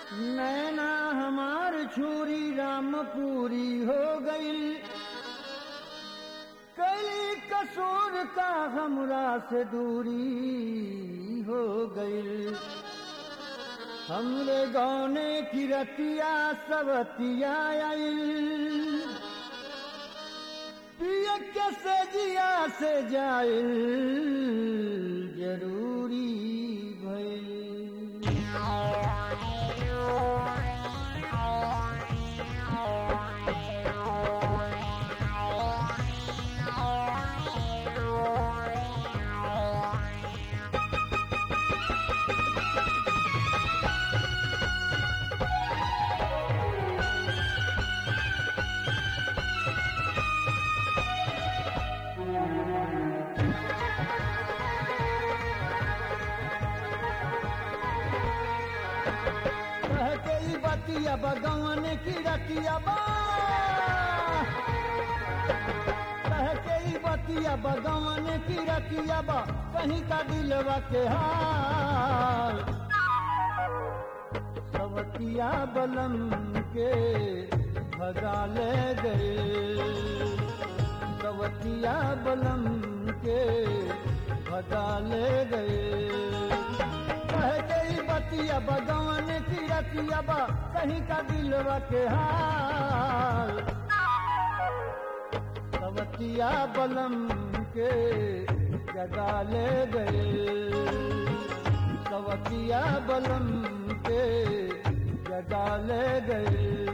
नैना हमार छुरी रामपुरी हो गई कई कसूर का हमरा से दूरी हो गई हमरे गौने की रतिया सबतिया आई पिय के से जिया से जाइल जरूरी भइल कह के ई बतिया बगवन की रतिया बा कह के ई बतिया बगवन की रतिया बा कहीं का दिलवा के हाल सवतिया बलम के भगा ले गए सवतिया बलम के भगा ले गए कह गई बतिया बगवन की रतिया बा कहीं का दिलवा के हाल सवतिया बलम के जगा ले गए सवतिया बलम के जगा ले गए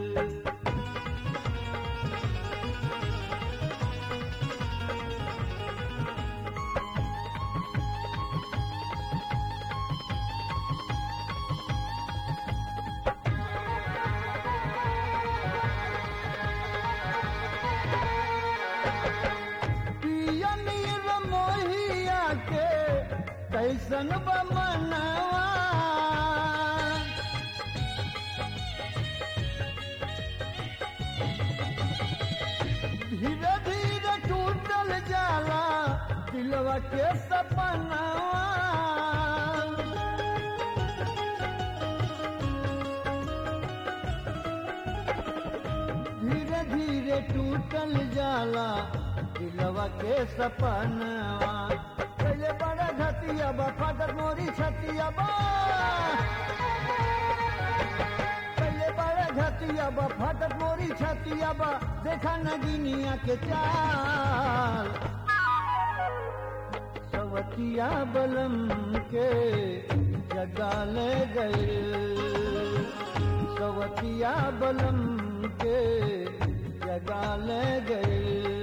पिया नीर मोहिया के कैसन बमनवा धीरे धीरे टूटल जाला दिलवा के सपनवा धीरे धीरे टूटल जाला दिलवा के सपनवा पहले बड़ा घटिया बा फाटक मोरी छतिया बा पहले बड़ा घटिया बा फाटक मोरी छतिया बा देखा नगिनिया के चाल सवतिया बलम के जगा ले गए सवतिया बलम के जगा ले गए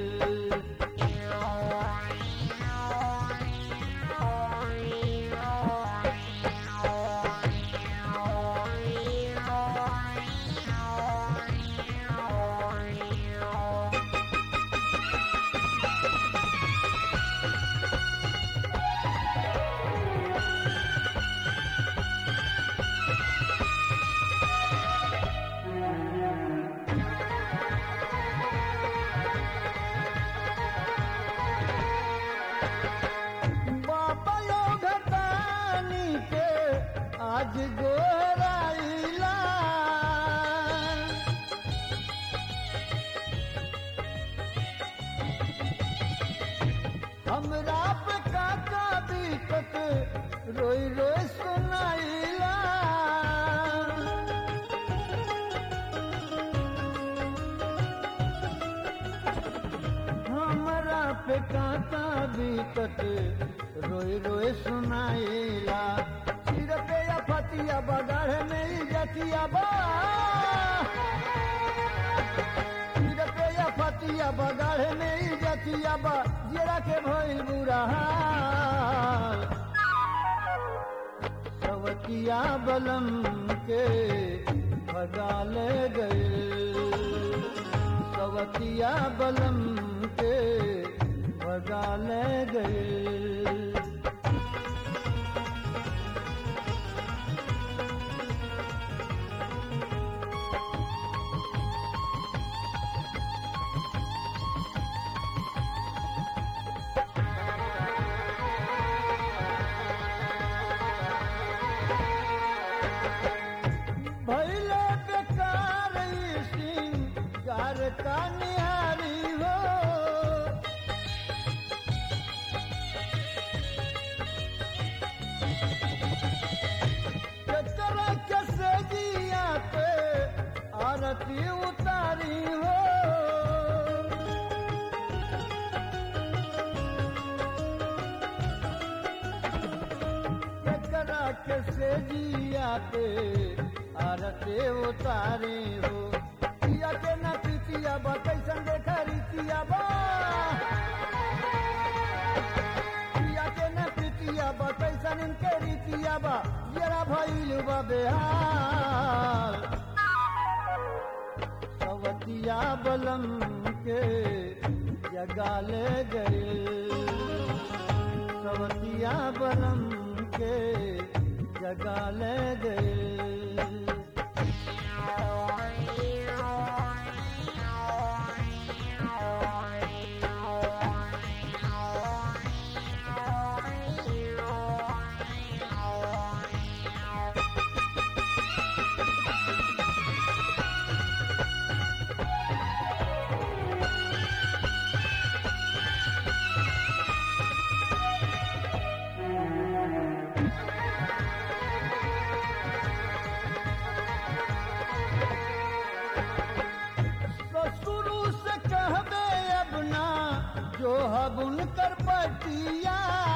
बाबा लोग तानी के आज गोराइला हमरा पे काका बीतत रोई रोई सुनाइला हमरा पे काका बीतत रोई रोई सुनाइला सिर पे या फतिया बगाढ़ में ही जतिया बा सिर पे या फतिया बगाढ़ में ही जतिया बा जरा के भइल बुरा हाल सवतिया बलम के भगा ले गए सवतिया बलम के भगा ले गए के से जिया पे आरते उतारे हो पिया के न पीतिया बा कैसन देखा रीतिया बा पिया के न पीतिया बा कैसन इनके रीतिया बा जरा भइल बा बेहाल सवतिया बलम के जगा ले गए सवतिया बलम के जगा ले गए तो शुरू से कहबे अब ना जो हब उनकर पटिया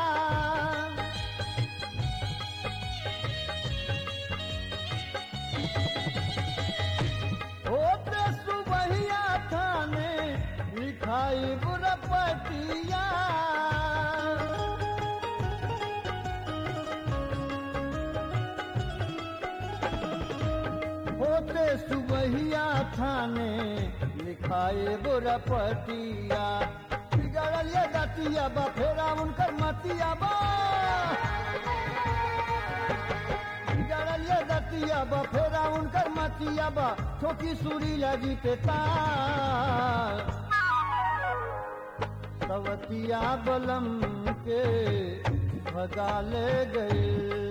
होते सुबहिया थाने लिखाई बुरपटिया होते सुबहिया थाने लिखाए बुरपटिया बिगड़ल ये दतिया बा फेरा उनकर मतिया बा बिगड़ल ये दतिया बा फेरा उनकर मतिया बा छोकी सूरी लगी के तार सवतिया बलम के भगा ले गए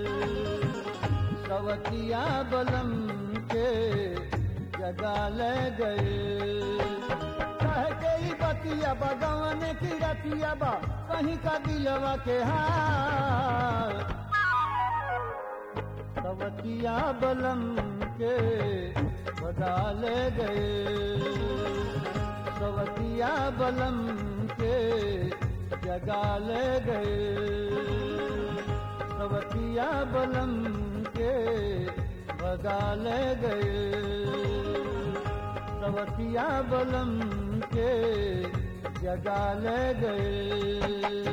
सवतिया बलम के जगा ले गए कह के ही बतिया बगवन की रतिया बा कहीं का दिलवा के हाल सवतिया बलम के बगा ले गए सवतिया बलम के जगा ले गए सवतिया बलम के भगा ले गए सवतिया बलम के जगा ले गए